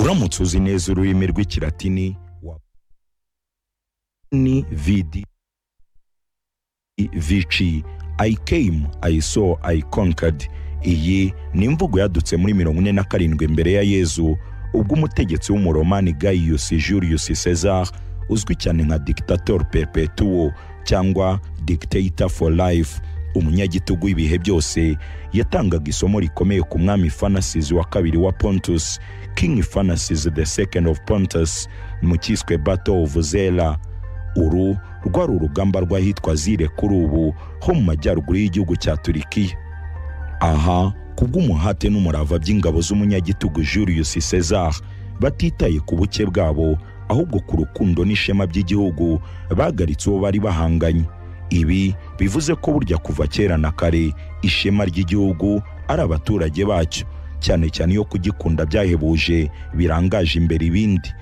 uramutse uzi neza ururimi rw'ikilatini wa ni vidi vici i came i saw i conquered iyi ni imvugo yadutse muri mirongo ine na karindwi mbere ya yezu ubwo umutegetsi w'umuromani gaius julius cesar uzwi cyane nka dictator perpetuo cyangwa dictator for life umunyagitugu w'ibihe byose yatangaga isomo rikomeye ku mwami fanasis wa kabiri wa pontus king fanasis the second of pontus mu cyiswe battle of zela uru rwari urugamba rw'ahitwa zire kuri ubu ho mu majyaruguru y'igihugu cya turikiya aha kubw'umuhate n'umurava by'ingabo z'umunyagitugu julius cesar batitaye ku buke bwabo ahubwo ku rukundo n'ishema by'igihugu bagaritse uwo bari bahanganye ibi bivuze ko burya kuva kera na kare ishema ry'igihugu ari abaturage bacyo cyane cyane iyo kugikunda byahebuje birangaje imbere ibindi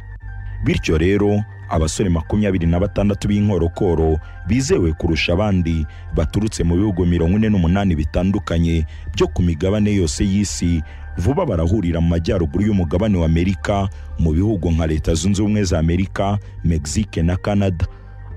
bityo rero abasore makumyabiri na batandatu b'inkorokoro bizewe kurusha abandi baturutse mu bihugu mirongo ine n'umunani bitandukanye byo ku migabane yose y'isi vuba barahurira mu majyaruguru y'umugabane wa amerika mu bihugu nka leta zunze ubumwe za amerika mexique na canada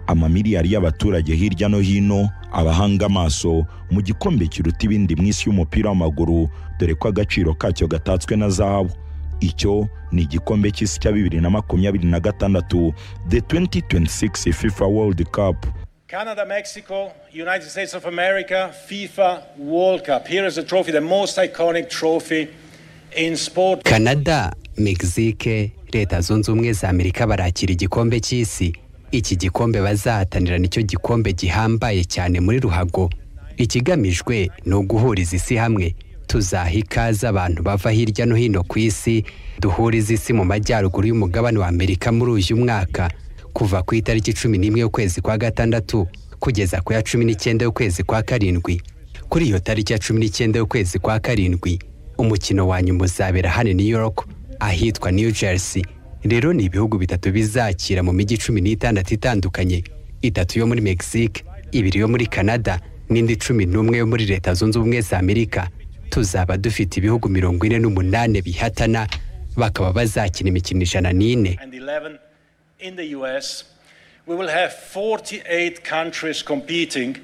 amamiliyari y'abaturage hirya no hino abahanga amaso mu gikombe kiruta ibindi mu isi y'umupira w'amaguru dore ko agaciro kacyo gatatswe na zahabu icyo ni igikombe cy'isi cya bibiri na makumyabiri na gatandatu the 2026 fifa world cup Canada, Mexico, United States of America, FIFA World Cup. Here is the trophy, the most iconic trophy in sport. canada mexique leta zunze ubumwe za amerika barakira igikombe cy'isi iki gikombe bazahatanira nicyo gikombe gihambaye cyane muri ruhago ikigamijwe ni uguhuriza isi hamwe tuzaha ikaze abantu bava hirya no hino ku isi duhuriza isi mu majyaruguru y'umugabane wa amerika muri uyu mwaka kuva ku itariki cumi n'imwe y'ukwezi kwa gatandatu kugeza ku ya cumi n'icyenda y'ukwezi kwa karindwi kuri iyo tariki ya cumi n'icyenda y'ukwezi kwa karindwi umukino wa nyuma uzabera hano new york ahitwa new jersey rero ni ibihugu bitatu bizakira mu mijyi cumi n'itandatu itandukanye itatu yo muri mexique ibiri yo muri canada n'indi cumi n'umwe yo muri leta zunze ubumwe za amerika tuzaba dufite ibihugu mirongo ine n'umunani bihatana bakaba bazakina imikino ijana n'ine and 11 in the US. We will have 48 countries competing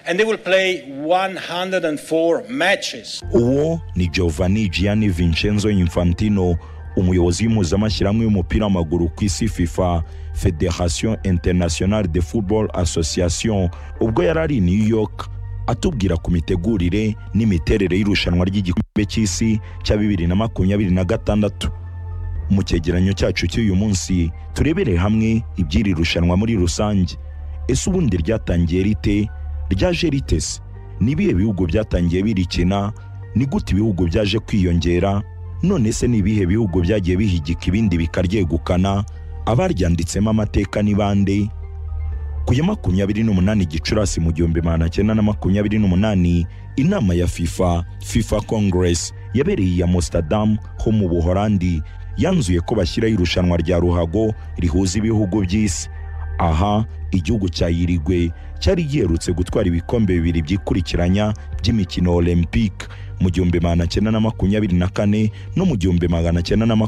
and they will play 104 matches. uwo ni giovanni gianni vincenzo infantino umuyobozi w'impuzamashyirahamwe w'umupira w'amaguru ku isi fifa federation internationale de football association ubwo yari ari i new york atubwira ku mitegurire n'imiterere y'irushanwa ry'igikombe cy'isi cya bibiri na makumyabiri na gatandatu mu cyegeranyo cyacu cy'uyu munsi turebere hamwe iby'iri rushanwa muri rusange ese ubundi ryatangiye rite ryaje rite se ni ibihe bihugu byatangiye birikina ni gute ibihugu byaje kwiyongera none se ni ibihe bihugu byagiye bihigika ibindi bikaryegukana abaryanditsemo amateka ni bande ku ya makumyabiri n'umunani gicurasi mu gihumbi magana cyenda na makumyabiri n'umunani inama ya fifa fifa congress yabereye iya amsterdam ho mu buhorandi yanzuye ko bashyiraho irushanwa rya ruhago rihuza ibihugu by'isi aha igihugu cya yirigwe cyari giherutse gutwara ibikombe bibiri byikurikiranya by'imikino olympique mu gihumbi magana cyenda na makumyabiri na kane no mu gihumbi magana cyenda na makumyabiri